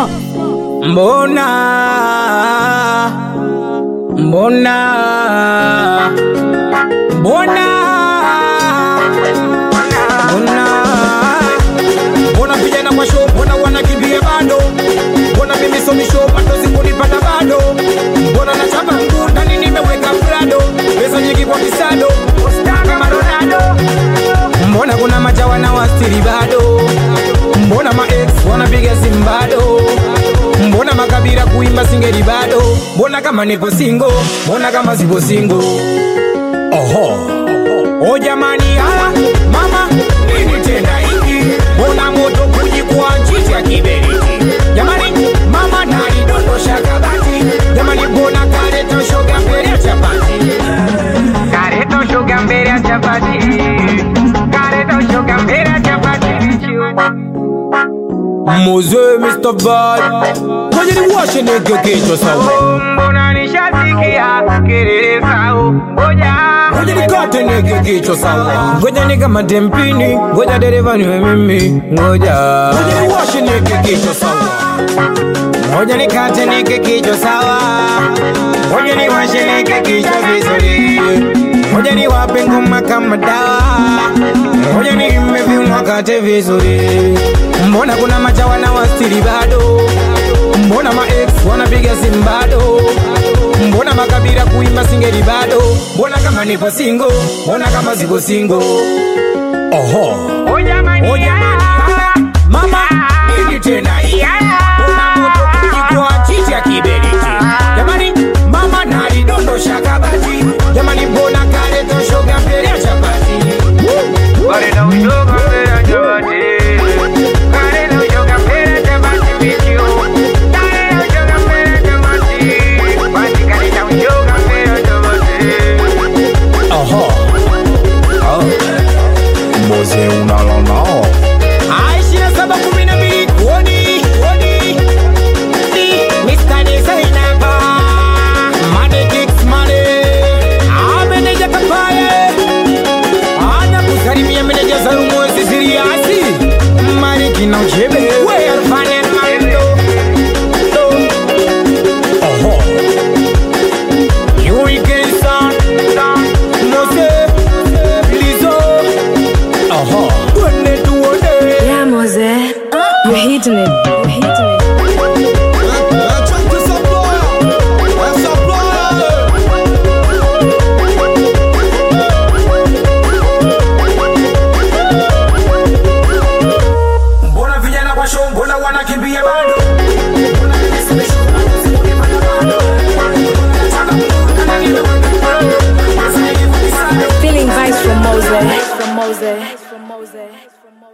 Mbona mbona mbona mbona mbona vijana kwa show, mbona wanakimbia bado, mbona mimi somisho bado sikunipata bado, mbona nachapa mguu ndani nimeweka prado, pesa nyingi kwa kisado kama Ronaldo, mbona kuna majawa na wastiri bado, mbona ma ex wanapiga simu bado, mbona makabila kuimba singeli bado, mbona kama nipo singo, mbona kama sipo singo, oho O jamani, ala mama, nini tena hiki? Mbona moto kujikwa nchichi ya kiberiti? Jamani, mama nalidondosha kabati. Jamani, mbona kaleta shoga mbele ya chapati? Kaleta shoga mbele ya chapati. Kaleta shoga mbele ya chapati. Moze Mr. Bad Ngoja niwashe nige kichwa sawa Mbona nishasikia kelele zao, ngoja Ngoja nikate nige kichwa sawa Ngoja nikamate mpini Ngoja dereva niwe mimi Ngoja Ngoja niwashe nige kichwa sawa Ngoja nikate nige kichwa sawa Ngoja niwashe nige kichwa vizuri Ngoja niwape ngoma kama dawa Ngoja niimbe viuno kate vizuri Mbona kuna majawa na wastiri bado Mbona ma ex wanapiga simu bado Mbona makabila kuimba singeli bado Mbona kama nipo singo Mbona kama siko singo Oho O jamani, O jamani, ah, mama nini tena hii? Mbona moto kujikwa chichi ya kiberiti Jamani mama nalidondosha kabati Jamani mbona kaleta shoga mbele ya chapati kaleta ushoga mbele ya chapati. Kaleta ushoga mbele ya chapati bichio. Kaleta ushoga mbele ya chapati. Basi kaleta ushoga mbele ya chapati. Oho Moze unala nao Aishina saba kumi na mbili kodi kodi Di Mr. Designer Money kicks money Ah meneja kapaye Ana kusalimia meneja za rumwezi siriasi Mariki na uchebe We arfane mando Oho Hurricane sound Mose Lizo Oho Twende tuone Yeah, Mose. You're hitting it. You're hitting it. Mbona vijana kwa show, mbona wanakimbia bado? Mbona mimi simeshuka, sikunipata bado? Mbona nataka kuona nimeweka bado? Sasa hivi ni sana. Feeling vibes from Mose. From Mose. From Mose.